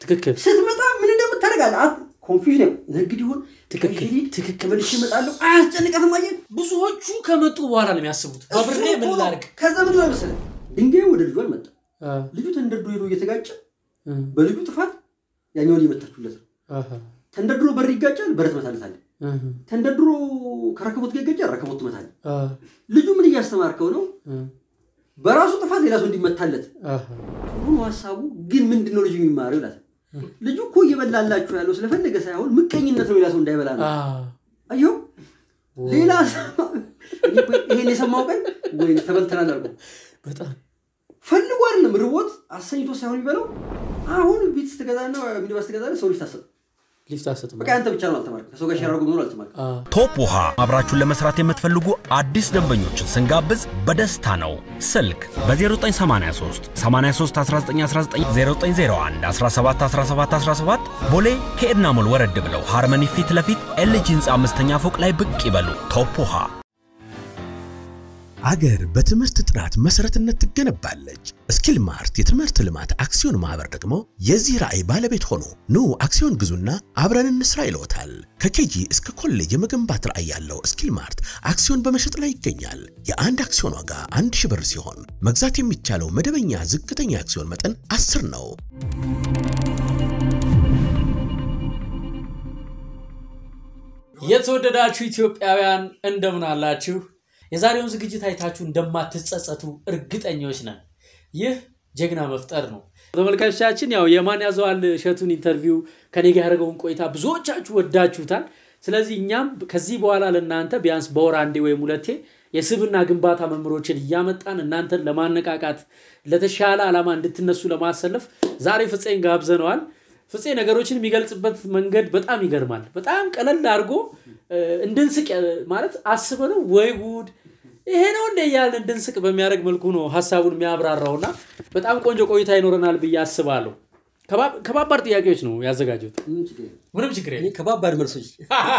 ትክክል ስትመጣ ምን እንደምታደርጋለህ ኮንፊውዥን ንግድ ይሁን ትክክል፣ ሂድ፣ ትክክል። ተመልሼ እመጣለሁ አያስጨንቃትም አየህ ብዙዎቹ ከመጡ በኋላ ነው የሚያስቡት በብሬ እሱ ምን እኮ ነው። ላድርግ ከዛ ምን ሆነ መሰለህ ድንጋዩ ወደ ልጁ አልመጣም አ፣ ልጁ ተንደርድሮ ሄዶ እየተጋጨ እ፣ በልጁ ጥፋት ያኛውን እየመታችሁለት ነው አሃ፣ ተንደርድሮ በር ይጋጫል በር ትመታለታለህ እ፣ ተንደርድሮ ከረከቦት ጋር ይጋጫል ረከቦት ትመታለህ አ፣ ልጁ ምን እያስተማርከው ነው እ፣ በራሱ ጥፋት ሌላ ሰው እንዲመታለት አሃ፣ ጥሩ ነው ሀሳቡ ግን ምንድን ነው ልጁ የሚማረው ይላል ልጁ እኮ እየበላላችሁ ያለው ስለፈለገ ሳይሆን ምቀኝነት ነው ሌላ ሰው እንዳይበላ ነው አ፣ አየሁ ሌላ ሰው- እኔ እኮ ይሄን የሰማው ቀን ወይ ተበልተናል አልኩ በጣም ፈልጎ አይደለም ርቦት አሰኝቶ ሳይሆን የሚበላው አሁን ቤት ስትገዛና ሚኒባስ ስትገዛ ሰው ልጅ ታሰጥ ሊፍት አሰጥም በቃ አንተ ብቻ ነው አልተማርክም ከሰው ጋር ሸራርጎ መኖር አልተማርክም አ፣ ቶፕ ውሃ አብራችሁን ለመስራት የምትፈልጉ አዲስ ደንበኞችን ስንጋብዝ በደስታ ነው። ስልክ በ0983 83 1919 0901 17 17 17 ቦሌ ከኤድና ሞል ወረድ ብለው ሃርመኒ ፊት ለፊት ኤልጂ ህንፃ አምስተኛ ፎቅ ላይ ብቅ ይበሉ። ቶፕ ውሃ አገር በትምህርት ጥራት መሰረትነት ትገነባለች። ስኪል ማርት የትምህርት ልማት አክሲዮን ማህበር ደግሞ የዚህ ራዕይ ባለቤት ሆኖ ኑ አክሲዮን ግዙና አብረን እንስራ ይለውታል። ከኬጂ እስከ ኮሌጅ የመገንባት ራዕይ ያለው ስኪል ማርት አክሲዮን በመሸጥ ላይ ይገኛል። የአንድ አክሲዮን ዋጋ አንድ ሺህ ብር ሲሆን መግዛት የሚቻለው መደበኛ ዝቅተኛ አክሲዮን መጠን 10 ነው። የተወደዳችሁ ኢትዮጵያውያን እንደምን አላችሁ? የዛሬውን ዝግጅት አይታችሁ እንደማትጸጸቱ እርግጠኞች ነን። ይህ ጀግና መፍጠር ነው። ተመልካቾቻችን ያው የማን ያዘዋል እሸቱን ኢንተርቪው ከኔ ጋር ያደረገውን ቆይታ ብዙዎቻችሁ ወዳችሁታል። ስለዚህ እኛም ከዚህ በኋላ ለእናንተ ቢያንስ በወር አንዴ ወይም ሁለቴ የስብና ግንባታ መምህሮችን እያመጣን እናንተን ለማነቃቃት ለተሻለ ዓላማ እንድትነሱ ለማሰለፍ ዛሬ ፍፄን ጋብዘነዋል። ፍፄ ነገሮችን የሚገልጽበት መንገድ በጣም ይገርማል። በጣም ቀለል አድርጎ እ፣ እንድንስቅ እ፣ ማለት አስበ ነው ወይ ጉድ ይሄ ነው እንደ እያልን እንድንስቅ በሚያደርግ መልኩ ነው ሀሳቡን የሚያብራራውና በጣም ቆንጆ ቆይታ ይኖረናል ብዬ አስባለሁ። ከባብ- ከባባድ ጥያቄዎች ነው ያዘጋጁት። ምንም ችግር የለም። ምንም ችግር እኔ ከባባድ መልሶች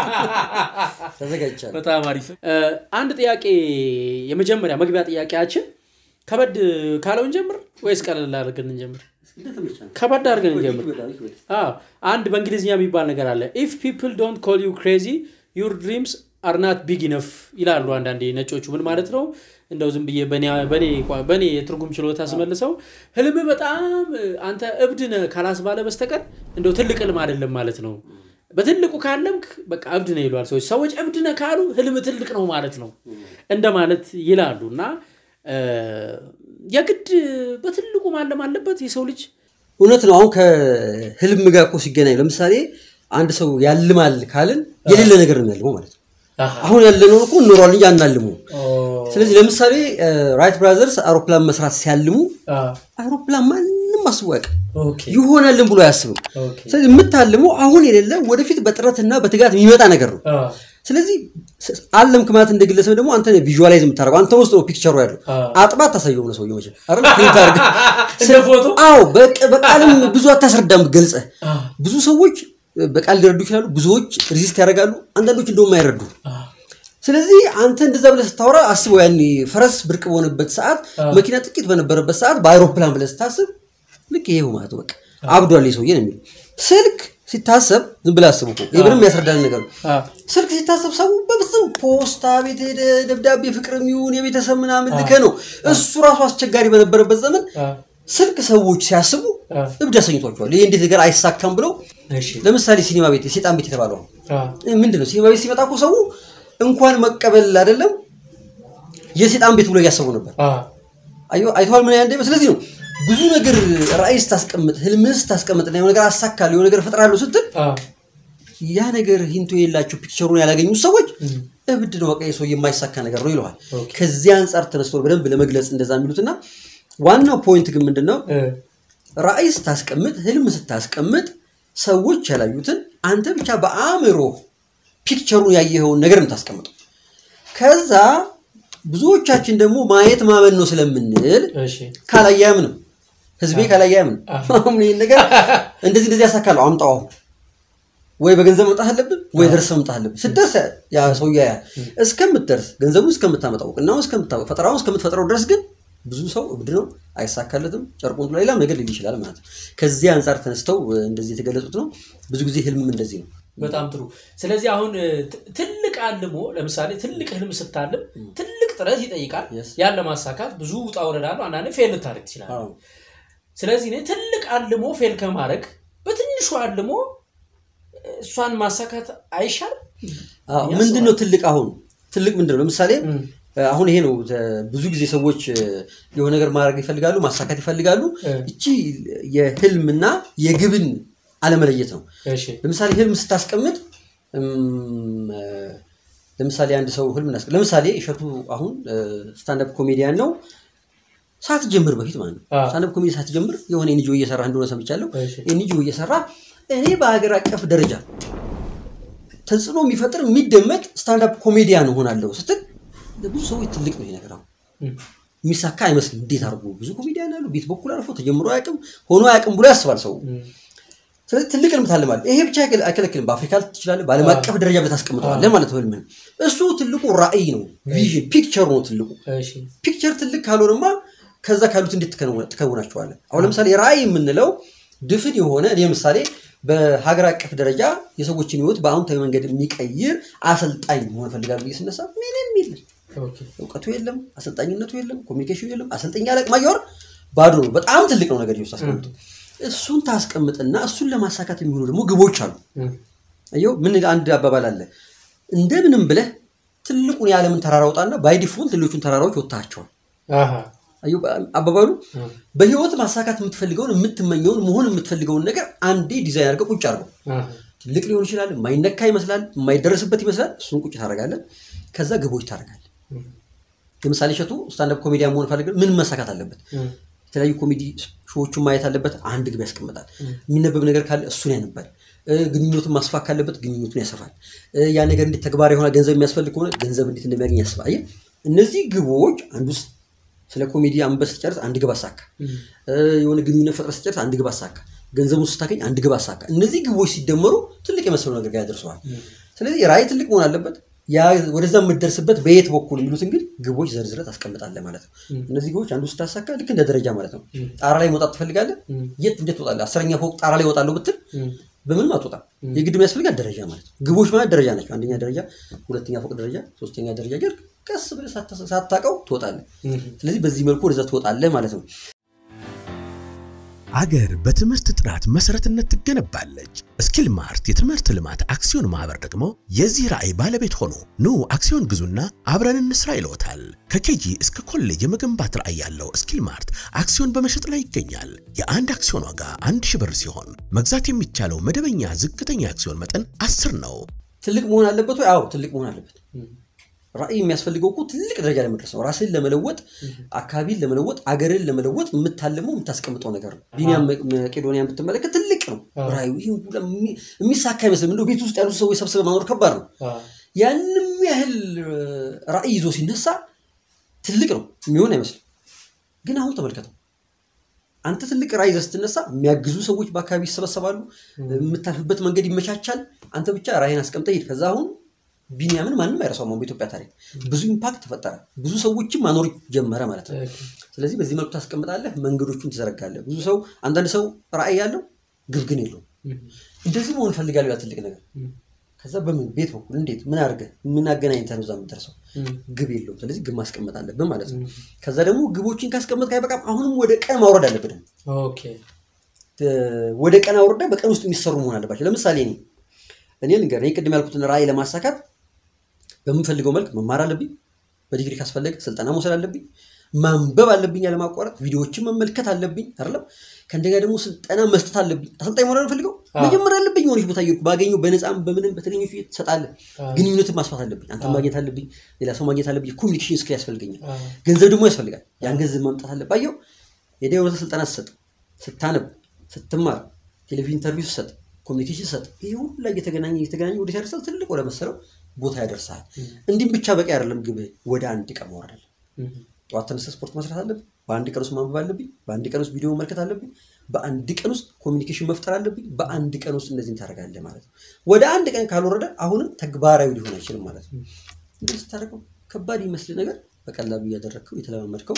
ተዘጋጅቻለሁ በጣም አሪፍ። እ፣ አንድ ጥያቄ የመጀመሪያ መግቢያ ጥያቄያችን ከበድ ካለውን ጀምር ወይስ ቀለል አድርገን እንጀምር? እንደተመቸህ ነው። ከበድ አድርገን እንጀምር። ይበላል፣ ይበላል። አዎ አንድ በእንግሊዝኛ የሚባል ነገር አለ። ኢፍ ፒፕል ዶንት ኮል ዩ ክሬዚ ዩር ድሪምስ አር ናት ቢግ ኢነፍ ይላሉ አንዳንዴ ነጮቹ። ምን ማለት ነው? እንደው ዝም ብዬ በኔ- በኔ ቋ- በኔ የትርጉም ችሎታ ስመልሰው ህልም በጣም እ፣ አንተ እብድ ነህ ካላስባለ በስተቀር እንደው ትልቅ ህልም አይደለም ማለት ነው። በትልቁ ካለምክ በቃ እብድ ነህ ይሏል ሰዎች። ሰዎች እብድ ነህ ካሉ ህልም ትልቅ ነው ማለት ነው እንደማለት ይላሉ እና እ፣ የግድ በትልቁ ማለም አለበት የሰው ልጅ እውነት ነው። አሁን ከህልም ጋር እኮ ሲገናኝ ለምሳሌ አንድ ሰው ያልማል ካልን የሌለ ነገር ነው ያልመው ማለት ነው። አሁን ያለነውን እኮ እንኖሯል እንጂ አናልሙ። ስለዚህ ለምሳሌ ራይት ብራዘርስ አውሮፕላን መስራት ሲያልሙ አውሮፕላን ማንም አስቦ ያውቅም ኦኬ ይሆናልን ብሎ አያስብም። ኦኬ ስለዚህ የምታልመው አሁን የሌለ ወደፊት በጥረትና በትጋት የሚመጣ ነገር ነው። ስለዚህ ስ- አለምክ ማለት እንደ ግለሰብ ደግሞ አንተ ቪዥዋላይዝ የምታደርገው አንተ ውስጥ ነው ፒክቸሩ ያለው። አጥባት ታሳየው ነው ሰውየው መቼም አይደል? ፕሪንት አድርገህ እንደ ፎቶ? አዎ፣ በቅ- በቃልም ብዙ አታስረዳም ገልጸህ። ብዙ ሰዎች በቃል ሊረዱ ይችላሉ፣ ብዙዎች ሪዚስት ያደርጋሉ፣ አንዳንዶች እንደውም አይረዱ። ስለዚህ አንተ እንደዛ ብለህ ስታወራ አስበው፣ ያኔ ፈረስ ብርቅ በሆነበት ሰዓት፣ መኪና ጥቂት በነበረበት ሰዓት በአይሮፕላን ብለህ ስታስብ ልክ ይሄው ማለት ነው። በቃ አብዷል ይሄ ሰውዬ ነው የሚለው። ስልክ ሲታሰብ ዝም ብለህ አስብ እኮ ይህ ምንም ያስረዳን ነገር ነው። ስልክ ሲታሰብ ሰው በፍጹም ፖስታ ቤት ሄደ ደብዳቤ ፍቅር የሚሆን የቤተሰብ ምናምን ልከ ነው። እሱ ራሱ አስቸጋሪ በነበረበት ዘመን ስልክ ሰዎች ሲያስቡ እብድ አሰኝቷቸዋል። ይህ እንዴት ነገር አይሳካም ብለው ለምሳሌ ሲኒማ ቤት የሴጣን ቤት የተባለው አሁን ምንድን ነው? ሲኒማ ቤት ሲመጣ እኮ ሰው እንኳን መቀበል አይደለም የሴጣን ቤት ብሎ እያሰቡ ነበር። አየሁ አይተዋል ምን ያንደ ስለዚህ ነው ብዙ ነገር ራእይ ስታስቀምጥ ህልምህን ስታስቀምጥ እና የሆነ ነገር አሳካለሁ የሆነ ነገር እፈጥራለሁ ስትል ያ ነገር ሂንቶ የላቸው ፒክቸሩን ያላገኙት ሰዎች እብድ ነው በቃ የሰው የማይሳካ ነገር ነው ይለዋል። ከዚህ አንጻር ተነስቶ በደንብ ለመግለጽ እንደዛ የሚሉትና ዋናው ፖይንት ግን ምንድን ነው ራእይ ስታስቀምጥ ህልም ስታስቀምጥ ሰዎች ያላዩትን አንተ ብቻ በአእምሮ ፒክቸሩን ያየኸውን ነገር የምታስቀምጠው ከዛ ብዙዎቻችን ደግሞ ማየት ማመን ነው ስለምንል ካላየ አያምንም። ህዝቤ ካላየ አያምንም። አሁን ይህን ነገር እንደዚህ እንደዚህ ያሳካለሁ አምጣው አሁን ወይ በገንዘብ መምጣት አለብን ወይ ደርሰህ መምጣት አለብን። ስትደርስ ያ ሰው ያያል። እስከምትደርስ ገንዘቡን እስከምታመጣው እውቅናውን እስከምታመጣው ፈጠራውን እስከምትፈጥረው ድረስ ግን ብዙ ሰው እብድ ነው አይሳካለትም፣ ጨርቁን ጥሎ ሌላም ነገር ሊል ይችላል ማለት ነው። ከዚህ አንጻር ተነስተው እ፣ እንደዚህ የተገለጹት ነው። ብዙ ጊዜ ህልምም እንደዚህ ነው። በጣም ጥሩ። ስለዚህ አሁን እ, ት- ትልቅ አልሞ ለምሳሌ ትልቅ ህልም ስታልም ትልቅ ጥረት ይጠይቃል። Yes. ያን ለማሳካት ብዙ ውጣ ውረድ አለው። አንዳንዴ ፌል ልታደርግ ትችላለህ። አዎ። ስለዚህ እኔ ትልቅ አልሞ ፌል ከማድረግ በትንሹ አልሞ እሷን ማሳካት አይሻልም? አዎ፣ ምንድን ነው ትልቅ አሁን ትልቅ ምንድን ነው? ለምሳሌ እም፣ አሁን ይሄ ነው ተ- ብዙ ጊዜ ሰዎች እ፣ የሆነ ነገር ማድረግ ይፈልጋሉ፣ ማሳካት ይፈልጋሉ። እ፣ እቺ የህልምና የግብን አለመለየት ነው። እሺ፣ ለምሳሌ ህልም ስታስቀምጥ እም፣ እ፣ ለምሳሌ አንድ ሰው ህልም እናስቀ ለምሳሌ እሸቱ አሁን ስታንዳፕ ኮሜዲያን ነው። ሳትጀምር በፊት ማለት ነው። አዎ። ስታንዳፕ ኮሜዲ ሳትጀምር የሆነ ኤንጂኦ እየሰራ እንደሆነ ሰምቻለሁ። እሺ። ኤንጂኦ እየሰራ እኔ በሀገር አቀፍ ደረጃ ተጽዕኖ የሚፈጥር የሚደመጥ ስታንዳፕ ኮሜዲያን እሆናለሁ ስትል ለብዙ ሰዎች ትልቅ ነው ይሄ ነገር አሁን እም፣ የሚሳካ አይመስልም። እንዴት አድርጎ ብዙ ኮሜዲያን አሉ፣ ቤት በኩል አልፎ ተጀምሮ አያውቅም ሆኖ አያውቅም ብሎ ያስባል ሰው። እም፣ ስለዚህ ትልቅ ህልም ታልማለህ። ይሄ ብቻ አይከል- አይከለክልም። በአፍሪካ ትችላለህ፣ በዓለም አቀፍ ደረጃ ብለህ ታስቀምጠዋለህ ማለት ነው ህልምህን። እሱ ትልቁ ራዕይ ነው፣ ቪዥን ፒክቸር ነው ትልቁ። እሺ፣ ፒክቸር ትልቅ ካልሆነማ ከዛ ካሉት እንዴት ትከውና- ትከውናቸዋለህ? አሁን ለምሳሌ ራዕይ የምንለው ድፍን የሆነ እኔ ምሳሌ በሀገር አቀፍ ደረጃ የሰዎችን ህይወት በአዎንታዊ መንገድ የሚቀይር አሰልጣኝ መሆን እፈልጋለሁ ብዬ ስነሳ ምንም የለም ኦኬ፣ እውቀቱ የለም፣ አሰልጣኝነቱ የለም፣ ኮሚኒኬሽኑ የለም። አሰልጠኛ አለቅማ እያወራ ባዶ ነው። በጣም ትልቅ ነው ነገር ውስጥ አስቀምጡ። እሱን ታስቀምጥና እሱን ለማሳካት የሚሆኑ ደግሞ ግቦች አሉ። እም፣ አየው ምን አንድ አባባል አለ። እንደምንም ብለህ ትልቁን የዓለምን ተራራ ውጣና ባይ ዲፎልት ሌሎቹን ተራራዎች ወጥታቸዋል። አሃ፣ አየው አባባሉ እም፣ በህይወት ማሳካት የምትፈልገውን የምትመኘውን መሆን የምትፈልገውን ነገር አንዴ ዲዛይን አድርገህ ቁጭ አድርገው። አሃ፣ ትልቅ ሊሆን ይችላል፣ የማይነካ ይመስላል፣ የማይደረስበት ይመስላል። እሱን ቁጭ ታደርጋለህ። ከዛ ግቦች ታደርጋለህ። እም፣ ለምሳሌ እሸቱ ስታንዳፕ ኮሜዲያን መሆን ፈልገ ምን መሳካት አለበት? እም፣ የተለያዩ ኮሜዲ ሾዎቹን ማየት አለበት። አንድ ግብ ያስቀምጣል። የሚነበብ ነገር ካለ እሱን ያነባል። እ፣ ግንኙነቱን ማስፋት ካለበት ግንኙነቱን ያሰፋል። እ፣ ያ ነገር እንዴት ተግባራዊ የሆነ ገንዘብ የሚያስፈልግ ከሆነ ገንዘብ እንዴት እንደሚያገኝ ያስባል። አየህ፣ እነዚህ ግቦች አንዱ ስ- ስለ ኮሜዲ አንበስ ስጨርስ አንድ ግብ አሳካ። እ፣ የሆነ ግንኙነት ፈጥረ ስጨርስ አንድ ግብ አሳካ። ገንዘቡን ስታገኝ አንድ ግብ አሳካ። እነዚህ ግቦች ሲደመሩ ትልቅ የመሰለው ነገር ጋር ያደርሰዋል። ስለዚህ ራዕይ ትልቅ መሆን አለበት። ያ ወደዛ የምትደርስበት በየት በኩል የሚሉትን ግን ግቦች ዘርዝረህ ታስቀምጣለህ ማለት ነው። እነዚህ ግቦች አንዱ ስታሳካ ልክ እንደ ደረጃ ማለት ነው። ጣራ ላይ መውጣት ትፈልጋለህ? የት እንዴት ትወጣለህ? አስረኛ ፎቅ ጣራ ላይ እወጣለሁ ብትል በምንም አትወጣም። የግድ የሚያስፈልጋት ደረጃ ማለት ነው። ግቦች ማለት ደረጃ ናቸው። አንደኛ ደረጃ፣ ሁለተኛ ፎቅ ደረጃ፣ ሶስተኛ ደረጃ እያልክ ቀስ ብለህ ሳታ- ሳታውቀው ትወጣለህ። ስለዚህ በዚህ መልኩ ወደዛ ትወጣለህ ማለት ነው። አገር በትምህርት ጥራት መሰረትነት ትገነባለች። ስኪል ማርት የትምህርት ልማት አክሲዮን ማህበር ደግሞ የዚህ ራዕይ ባለቤት ሆኖ ኑ አክሲዮን ግዙና አብረን እንስራ ይለውታል። ከኬጂ እስከ ኮሌጅ የመገንባት ራዕይ ያለው ስኪል ማርት አክሲዮን በመሸጥ ላይ ይገኛል። የአንድ አክሲዮን ዋጋ አንድ ሺህ ብር ሲሆን መግዛት የሚቻለው መደበኛ ዝቅተኛ አክሲዮን መጠን አስር ነው። ትልቅ መሆን አለበት ወይ? አዎ ትልቅ መሆን አለበት። ራዕይ የሚያስፈልገው እኮ ትልቅ ደረጃ ላይ መድረስ ነው። ራስን ለመለወጥ፣ አካባቢን ለመለወጥ፣ አገርን ለመለወጥ የምታልመው የምታስቀምጠው ነገር ነው። ቢኒያም መቄዶኒያን ብትመለከት ትልቅ ነው ራዕዩ። ይህ ሁሉ የሚ- የሚሳካ አይመስልም። እንደው ቤት ውስጥ ያሉ ሰዎች ሰብስበ ማኖር ከባድ ነው። ያንም ያህል ራዕይ ይዞ ሲነሳ ትልቅ ነው የሚሆን አይመስልም። ግን አሁን ተመልከተው አንተ ትልቅ ራዕይ ይዘህ ስትነሳ የሚያግዙ ሰዎች በአካባቢ ይሰበሰባሉ። የምታልፍበት መንገድ ይመቻቻል። አንተ ብቻ ራዕይን አስቀምጠህ ሂድ። ከዛ አሁን ቢኒያምን ማንም አይረሳውም። አሁን በኢትዮጵያ ታሪክ ብዙ ኢምፓክት ተፈጠረ። ብዙ ሰዎችም ማኖር ጀመረ ማለት ነው። ስለዚህ በዚህ መልኩ ታስቀምጣለህ፣ መንገዶቹን ትዘረጋለህ። ብዙ ሰው አንዳንድ ሰው ራዕይ ያለው ግብ ግን የለውም። እንደዚህ መሆን እፈልጋለሁ ያ ትልቅ ነገር ከዛ በምን ቤት በኩል እንዴት ምን አድርገህ ምን አገናኝተህ ነው እዛ የምትደርሰው? ግብ የለውም። ስለዚህ ግብ ማስቀመጥ አለብን ማለት ነው። ከዛ ደግሞ ግቦችን ካስቀመጥክ አይበቃም። አሁንም ወደ ቀን ማውረድ አለብን። ኦኬ ወደ ቀን አውርዳ በቀን ውስጥ የሚሰሩ መሆን አለባቸው። ለምሳሌ እኔ እኔ ልንገርህ፣ እኔ ቅድም ያልኩትን ራዕይ ለማሳካት በምፈልገው መልክ መማር አለብኝ። በዲግሪ ካስፈለገ ስልጠና መውሰድ አለብኝ። ማንበብ አለብኝ ያለማቋረጥ፣ ቪዲዮዎችን መመልከት አለብኝ አይደለም። ከእንደገና ደግሞ ስልጠና መስጠት አለብኝ። አሰልጣኝ መሆን አልፈልገው መጀመር አለብኝ። የሆነች ቦታ እየሄድኩ ባገኘው በነፃም በምንም በተገኘ ትሰጣለህ። ግንኙነትን ማስፋት አለብኝ። አንተ ማግኘት አለብኝ፣ ሌላ ሰው ማግኘት አለብኝ። ኮሚኒኬሽን ስኪል ያስፈልገኛል። ገንዘብ ደግሞ ያስፈልጋል። ያን ገንዘብ ማምጣት አለብህ። አየው ሄደህ የሆነ ስልጠና ስትሰጥ፣ ስታነብ፣ ስትማር፣ ቴሌቪዥን ኢንተርቪው ስትሰጥ፣ ኮሚኒኬሽን ስትሰጥ፣ ይሄ ሁሉ ላይ እየተገናኘ እየተገናኘ ወደ ያደርሳል። ትልቅ ወደ መሰለው ቦታ ያደርሳል። እንዲህም ብቻ በቂ አይደለም። ግብህ ወደ አንድ ቀን መውረድ አለ። ጠዋት ተነስተህ ስፖርት መስራት አለብኝ። በአንድ ቀን ውስጥ ማንበብ አለብኝ። በአንድ ቀን ውስጥ ቪዲዮ መመልከት አለብኝ። በአንድ ቀን ውስጥ ኮሚኒኬሽን መፍጠር አለብኝ። በአንድ ቀን ውስጥ እነዚህን ታደርጋለህ ማለት ነው። ወደ አንድ ቀን ካልወረደ አሁንም ተግባራዊ ሊሆን አይችልም ማለት ነው። እንደዚህ ስታደርገው ከባድ ይመስል ነገር በቀላሉ እያደረግከው የተለማመድከው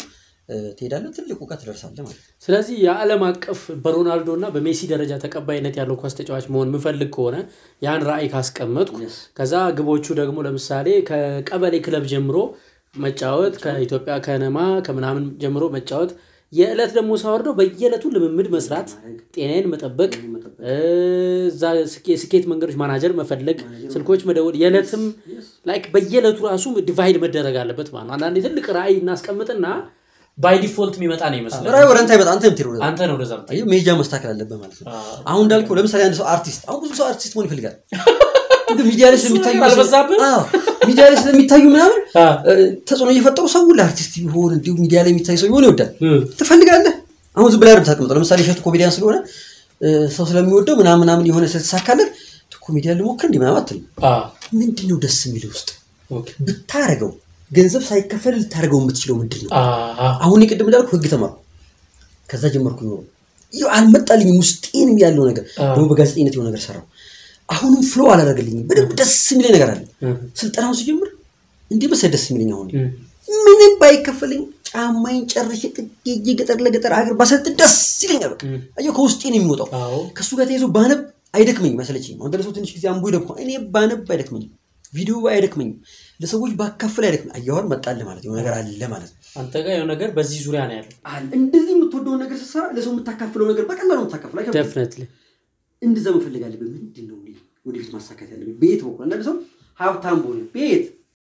እ፣ ትሄዳለህ፣ ትልቅ እውቀት ትደርሳለህ ማለት ነው። ስለዚህ የዓለም አቀፍ በሮናልዶ እና በሜሲ ደረጃ ተቀባይነት ያለው ኳስ ተጫዋች መሆን የምፈልግ ከሆነ ያን ራዕይ ካስቀመጥኩ ከዛ ግቦቹ ደግሞ ለምሳሌ ከቀበሌ ክለብ ጀምሮ መጫወት ከኢትዮጵያ ከነማ ከምናምን ጀምሮ መጫወት የዕለት ደግሞ ሳወርደው በየዕለቱ ልምምድ መስራት ጤናዬን መጠበቅ እ፣ እዛ ስኬ- ስኬት መንገዶች ማናጀር መፈለግ ስልኮች መደወል የዕለትም ላይክ በየዕለቱ ራሱ ዲቫይድ መደረግ አለበት ማለት ነው አንዳንዴ ትልቅ ራዕይ እናስቀምጥና ባይ ዲፎልት የሚመጣ ነው ይመስላል ራዕይ ወደ አንተ አይመጣ አንተ የምትሄደው ወደዛ። አንተ ነው ወደዛ የምትሄደው። አየህ መሄጃ መስተካከል አለበት ማለት ነው። አሁን እንዳልከው ለምሳሌ አንድ ሰው አርቲስት አሁን ብዙ ሰው አርቲስት መሆን ይፈልጋል። ግን ሚዲያ ላይ ስለሚታዩ ነገር አልበዛብህም? አዎ፣ ሚዲያ ላይ ስለሚታዩ ምናምን አ። እ፣ ተጽዕኖ እየፈጠሩ ሰው ለአርቲስት ቢሆን እንዲሁ ሚዲያ ላይ የሚታይ ሰው ቢሆን ይወዳል። እም። ትፈልጋለህ። አሁን ዝም ብለህ አይደለም ታስቀምጠው። ለምሳሌ እሸቱ ኮሜዲያን ስለሆነ እ፣ ሰው ስለሚወደው ምናምን ምናምን የሆነ ስለተሳካለት ኮሜዲያን ልሞክር እንዲህ ምናምን አትልም። አ፣ ምንድን ነው ደስ የሚል ውስጥ ኦኬ። ብታረገው ገንዘብ ሳይከፈል ልታደርገው የምትችለው ምንድን ነው? አ፣ አ፣ አሁን ቅድም እንዳልኩ ህግ ተማርኩ። ከዛ ጀመርኩ ኖሮ ይኸው አልመጣልኝም። ውስጤንም ያለው ነገር አዎ። ደግሞ በጋዜጠኝነት የሆነ ነገር ሰራው። አሁንም ፍሎ አላደረገልኝም። በደንብ ደስ የሚለኝ ነገር አለ። እም፣ ስልጠናውን ሲጀምር እንዲህ መሰለህ ደስ የሚለኝ አሁን እም። ምንም ባይከፈልኝ ጫማዬን ጨርሼ ጥጌ ገጠር ለገጠር ሀገር ባሰልጥ ደስ ይለኛል። በቃ አየሁ ከውስጤ ነው የሚወጣው። አዎ። ከእሱ ጋር ተይዞ ባነብ አይደክመኝም መሰለችኝ። አሁን ደረሰው ትንሽ ጊዜ አንቡ ይደክማ እኔ ባነብ አይደክመኝም። ቪዲዮ አይደክመኝም። ለሰዎች ባካፍል አይደክመኝ። አየኋር መጣልህ ማለት የሆነ ነገር አለ ማለት ነው። አንተ ጋር የሆነ ነገር በዚህ ዙሪያ ነው ያለው አለ እንደዚህ የምትወደውን ነገር ስትሰራ ለሰው የምታካፍለው ነገር በቀላሉ የምታካፍለው አይከብድም። ደፍነትሊ እንደዛ መፈለግ አለብህ። ምንድን ነው እኔ ወደፊት ማሳካት ያለብኝ? ቤት በኩል አንዳንድ ሰው ሀብታም በሆነ ቤት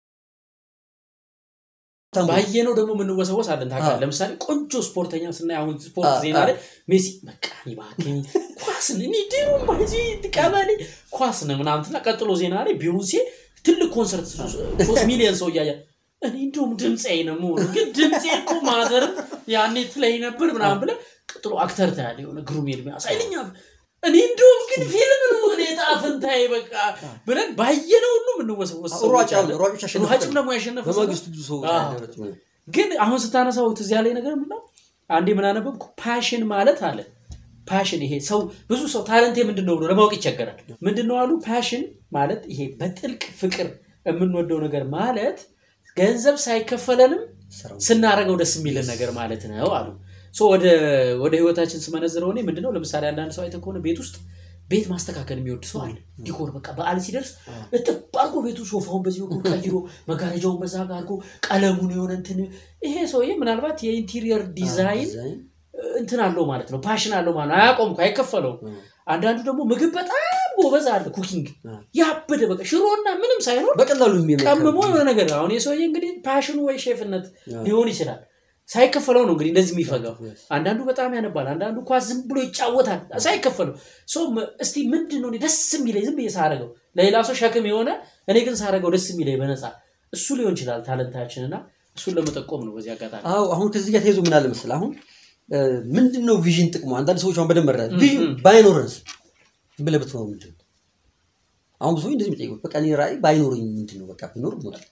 ሀብታም በሆነ ባየነው ደግሞ የምንወሰወስ አለን ታውቃለህ። አዎ። ለምሳሌ ቆንጆ ስፖርተኛ ስናይ አሁን ስፖርት አዎ፣ ዜና አዎ። ላይ ሜሲ በቃ እኔ እባክህ ኳስን እኔ ድሮ ማዚ ቀበሌ ኳስን ምናምን ትልና ቀጥሎ ዜና ላይ ቢዮንሴ ትልቅ ኮንሰርት ሶስት ሚሊዮን ሰው እያየ እኔ እንደውም ድምፄ ነው የምሆነው ግን ድምፄ እኮ ማዘርም ያኔ ትለኝ ነበር ምናምን ብለህ ቀጥሎ አክተር ታያለህ የሆነ ግሩም ኤርሚያስ ኃይለኛ እኔ እንደውም ግን ፊልም ነው እኔ ዕጣ ፈንታዬ በቃ ብለን ባየነው ሁሉ የምንወሰወስ ሰዎች ሯጭ አሁን አለን። ሯጮች አሸነፉ። ሯጭም ደግሞ ያሸነፈ ሰው በማግስቱ ብዙ ሰው አዎ። ያደረች ማለት ነው። ግን አሁን ስታነሳው ትዝ ያለኝ ነገር ምንድን ነው? አንዴ ምን አነበብኩ? ፓሽን ማለት አለ ፓሽን ይሄ ሰው ብዙ ሰው ታለንቴ ምንድን ነው ብሎ ለማወቅ ይቸገራል። ምንድን ነው አሉ ፓሽን ማለት ይሄ በጥልቅ ፍቅር የምንወደው ነገር ማለት ገንዘብ ሳይከፈለንም ስራው ስናደርገው ደስ የሚልን ነገር ማለት ነው አሉ። ሶ ወደ ወደ ህይወታችን ስመነዝረው እኔ ምንድነው ለምሳሌ አንዳንድ ሰው አይተህ ከሆነ ቤት ውስጥ ቤት ማስተካከል የሚወድ ሰው አለ። ዲኮር በቃ በዓል ሲደርስ እጥብ አድርጎ ቤቱ ሶፋውን በዚህ በኩል ቀይሮ መጋረጃውን በዛ ጋር አድርጎ ቀለሙን የሆነ እንትን ይሄ ሰውዬ ምናልባት የኢንቴሪየር ዲዛይን ዲዛይን እንትን አለው ማለት ነው፣ ፓሽን አለው ማለት ነው። አያቆም እኮ አይከፈለውም። አንዳንዱ ደግሞ ምግብ በጣም ጎበዝ አለ፣ ኩኪንግ ያበደ በቃ ሽሮና ምንም ሳይኖር በቀላሉ የሚመከር ቀምሞ የሆነ ነገር አሁን የሰውዬ እንግዲህ ፓሽኑ ወይ ሼፍነት ሊሆን ይችላል። ሳይከፈለው ነው እንግዲህ እንደዚህ የሚፈጋው። አንዳንዱ በጣም ያነባል፣ አንዳንዱ ኳስ ዝም ብሎ ይጫወታል ሳይከፈለው። ሰው እስቲ ምንድን ነው እኔ ደስ የሚለኝ ዝም ብዬ ሳረገው ለሌላ ሰው ሸክም የሆነ እኔ ግን ሳረገው ደስ የሚለኝ በነፃ እሱ ሊሆን ይችላል ታለንታችን እና እሱን ለመጠቆም ነው በዚህ አጋጣሚ። አዎ አሁን ከዚህ ጋር ተይዞ ምን አለ መሰለህ አሁን እ፣ ምንድን ነው ቪዥን ጥቅሙ? አንዳንድ ሰዎች አሁን በደንብ መረዳት ቪዥን ባይኖረንስ ዝም ብለህ ብትሆን ምንድን ነው? አሁን ብዙ እንደዚህ የሚጠይቁት በቃ እኔ ራዕይ ባይኖረኝ ምንድን ነው በቃ ቢኖር ሞታል።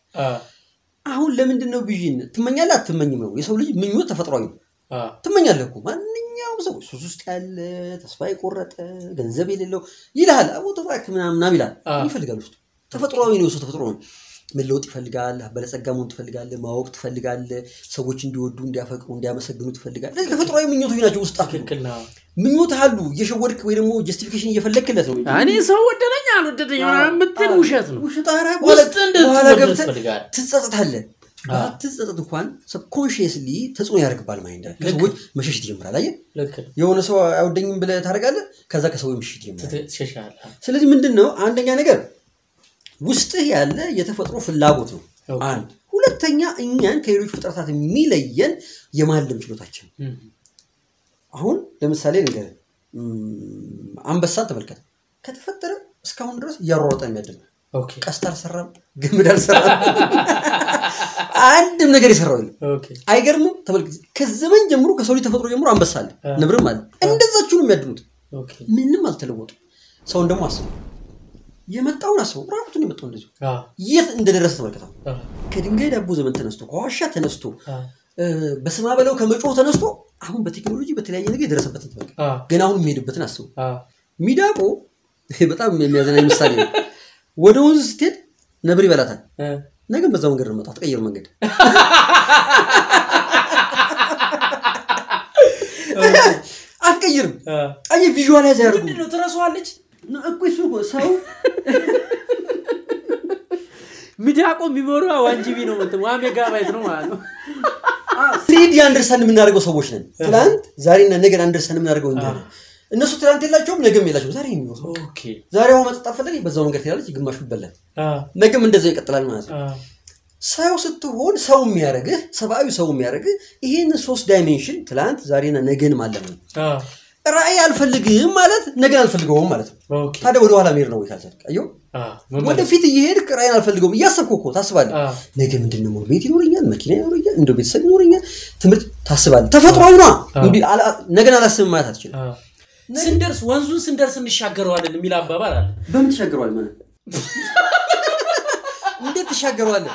አሁን ለምንድን ነው ቪዥን ትመኛለህ አትመኝም ነው? የሰው ልጅ ምኞት ተፈጥሯዊ ነው። ትመኛለህ እኮ ማንኛውም ሰው ሱስ ውስጥ ያለ ተስፋ የቆረጠ ገንዘብ የሌለው ይልሃል አቦ ተባክ ምናምን ምናምን ይላል አዎ። ይፈልጋል ውስጡ ተፈጥሯዊ ነው የሰው ተፈጥሮ ነው መለወጥ ይፈልጋል በለጸጋ መሆን ትፈልጋለህ ማወቅ ትፈልጋለህ ሰዎች እንዲወዱ እንዲያፈቅሩ እንዲያመሰግኑ ትፈልጋለህ እነዚህ ተፈጥሯዊ ምኞቶች ናቸው ውስጥ ትክክል ነው። ምኞት አሉ እየሸወድክ ወይ ደግሞ ጀስቲፊኬሽን እየፈለግክለት ነው እኔ ሰው ወደደኝ አልወደደኝ ምናምን የምትል ውሸት ነው። ውሸት ኧረ ውስጥ በኋላ እንድትወደድ ገብተህ ትፈልጋለህ። ትጸጸታለህ ባትጸጸት እንኳን ሰብኮንሽየስሊ ተጽዕኖ ያደርግባል ማይንድ ላይ ከሰዎች መሸሽ ትጀምራል አየህ ልክ ነው። የሆነ ሰው አይወደኝም ብለህ ታደርጋለህ ከዛ ከሰው መሸሽ ትጀምራል ትት- ትሸሻለህ። ስለዚህ ምንድን ነው አንደኛ ነገር ውስጥህ ያለ የተፈጥሮ ፍላጎት ነው ኦኬ። አንድ ሁለተኛ እኛን ከሌሎች ፍጥረታት የሚለየን የማለም ችሎታችን ነው። እም፣ አሁን ለምሳሌ ነገር አንበሳን ተመልከት ከተፈጠረ እስካሁን ድረስ እያሯሯጠ የሚያድን ኦኬ ቀስት አልሰራም ግምድ አልሰራም አንድም ነገር የሰራው የለም ኦኬ አይገርምም ተመልከት ከዘመን ጀምሮ ከሰው ልጅ ተፈጥሮ ጀምሮ አንበሳ አለ አ። ነብርም አለ እንደዛችሁ ነው የሚያድኑት ኦኬ ምንም አልተለወጡ ሰውን ደግሞ አስበው የመጣውን አስበው ራቁቱን የመጣው እንደዚሁ አ የት እንደደረሰ ተመልከተው አ ከድንጋይ ዳቦ ዘመን ተነስቶ ከዋሻ ተነስቶ አ እ፣ በስማ በለው ከመጮህ ተነስቶ አሁን በቴክኖሎጂ በተለያየ ነገር የደረሰበትን ተመልከት አ ግን አሁን የሚሄድበትን አስቡ አ ሚዳቆ ይሄ በጣም የሚያዘናኝ ምሳሌ ነው ወደ ወንዝ ስትሄድ ነብር ይበላታል እ ነገም በዛው መንገድ ነው የምመጣው ተቀየሩ መንገድ አትቀይርም። አየህ ቪዥዋላይዝ ያደርጉ ምንድን ነው ትረሳዋለች? እኮ እሱ እኮ ሰው ሚዳቆ የሚሞሪዋ ዋን ጂቢ ነው እንትን ዋን ሜጋባይት ነው ማለት ነው። ስሪዲ አንደርስታንድ የምናደርገው ሰዎች ነን። ትላንት ዛሬና ነገን አንደርስታንድ የምናደርገው እኛ ነን። እነሱ ትላንት የላቸውም፣ ነገም የላቸውም። ዛሬ ነው የሚኖረው። ኦኬ ዛሬ ውሃ መጠጣት ፈለገ፣ በዛው መንገድ ትሄዳለች፣ ግማሹ ይበላል። አ ነገም እንደዛው ይቀጥላል ማለት ነው። አ ሰው ስትሆን ሰው የሚያደርግህ ሰብአዊ ሰው የሚያደርግህ ይህን ሶስት ዳይሜንሽን ትላንት ዛሬና ነገን ማለም ነው። አ ራእይ አልፈልግም ማለት ነገን አልፈልገውም ማለት ነው። ኦኬ ታዲያ ወደ ኋላ መሄድ ነው ወይ ካልቻልክ? አየሁ አ መመለስ ወደፊት እየሄድክ ራእይን አልፈልገውም እያሰብኩ እኮ ታስባለህ። አ ነገ ምንድን ነው ቤት ይኖረኛል፣ መኪና ይኖረኛል፣ እንደ ቤተሰብ ይኖረኛል፣ ትምህርት ታስባለህ። ተፈጥሯዊ ነዋ። እንዲህ አላ- ነገን አላስብም ማለት አትችልም። አ ስንደርስ ወንዙን ስንደርስ እንሻገረዋለን የሚል አባባል አለ። በምን ትሻገረዋል ማለት እንዴት ትሻገረዋለህ?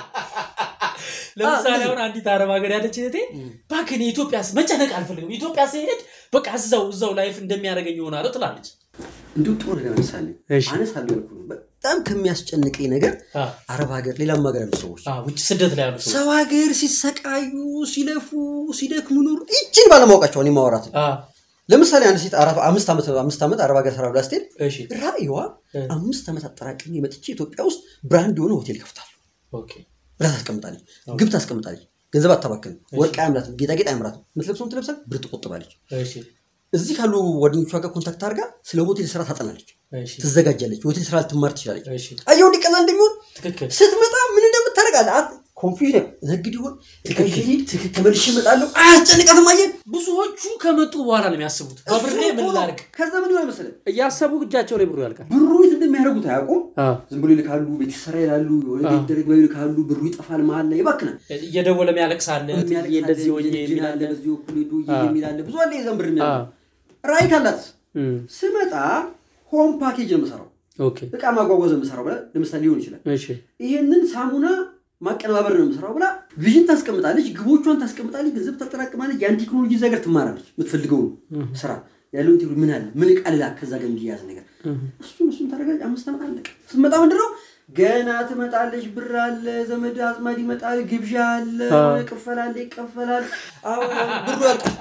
ለምሳሌ አሁን አንዲት አረብ ሀገር ያለች እህቴ እባክህ እኔ ኢትዮጵያ ስ- መጨነቅ አልፈልግም ኢትዮጵያ ስሄድ በቃ እዛው እዛው ላይፍ እንደሚያደርገኝ ይሆናለሁ ትላለች። እንዲሁ ጥሩ ነገር አነሳለሁ እሺ። አነሳለሁ ያልኩህ ነው። በጣም ከሚያስጨንቀኝ ነገር አ አረብ ሀገር፣ ሌላም ሀገር ያሉ ሰዎች አ ውጭ ስደት ላይ ያሉ ሰዎች ሰው ሀገር ሲሰቃዩ ሲለፉ ሲደክሙ ኑሩ ይችን ባለማወቃቸው እኔ ማውራት ነው። አ ለምሳሌ አንድ ሴት አራት- አምስት ዓመት አምስት ዓመት አረብ ሀገር ሰራ ብላ ስትሄድ እሺ ራእይዋ እ። አምስት ዓመት አጠራቅሜ መጥቼ ኢትዮጵያ ውስጥ ብራንድ የሆነ ሆቴል ይከፍታል ኦኬ ብላ ታስቀምጣለች። ግብ ታስቀምጣለች። ገንዘብ አታባክንም። ወርቅ አያምራትም። ጌጣጌጥ አያምራትም። የምትለብሰውን ትለብሳል። ብር ትቆጥባለች። እሺ እዚህ ካሉ ጓደኞቿ ጋር ኮንታክት አድርጋ ስለ ሆቴል ስራ ታጠናለች፣ እሺ ትዘጋጃለች። ሆቴል ስራ ልትማር ትችላለች። እሺ አየው እንዲቀላል እንደሚሆን ትክክል ስትመጣ ምን እንደምታደርጋለህ ኮንፊውዥን ነግድ ይሆን ትክክል ተመልሼ እመጣለሁ አያስጨንቃትም። አየህ ብዙዎቹ ከመጡ በኋላ ነው የሚያስቡት። በብሬ ምን ላድርግ ከዛ ምን ይሆናል መሰለህ እያሰቡ እጃቸው ላይ ብሩ ያልቃል። ብሩ የት እንደሚያደርጉት አያውቁም። አ ዝም ብሎ ይልካሉ፣ ቤት ይሰራ ይላሉ፣ የሆነ ቤት ደረግ ባዩ ይልካሉ። ብሩ ይጠፋል፣ መሀል ላይ ይባክናል። እየደወለ የሚያለቅሳለ የሚያለቅስ እንደዚህ አለ፣ ሆኜ ጅል የሚላለ አለ፣ በዚህ በኩል ሄዶ አ። የሚል አለ። ብዙ አለ የዛን ብር አ የሚያለ ራይት አላት። እም፣ ስመጣ ሆም ፓኬጅ ነው የምሰራው፣ ኦኬ እቃ ማጓጓዝ ነው የምሰራው ብላ ለምሳሌ ሊሆን ይችላል። እሺ ይሄንን ሳሙና ማቀነባበር ነው የምሰራው ብላ ቪዥን ታስቀምጣለች፣ ግቦቿን ታስቀምጣለች፣ ገንዘብ ታጠራቅማለች። ያን ቴክኖሎጂ እዛ ጋር ትማራለች። የምትፈልገው ስራ ያለውን ቴክኖሎጂ ምን አለ ምን እቃ ልላክ ከዛ ጋር እንዲያዝ ነገር እሱን እሱን ታደርጋለች። አምስት ዓመት አለቀ። ስትመጣ ምንድን ነው ገና ትመጣለች። ብር አለ፣ ዘመድ አዝማድ ይመጣል፣ ግብዣ አለ፣ የሆነ ቅፈላ አለ፣ ይቀፈላል። አሁን ብሩ ያልቃል።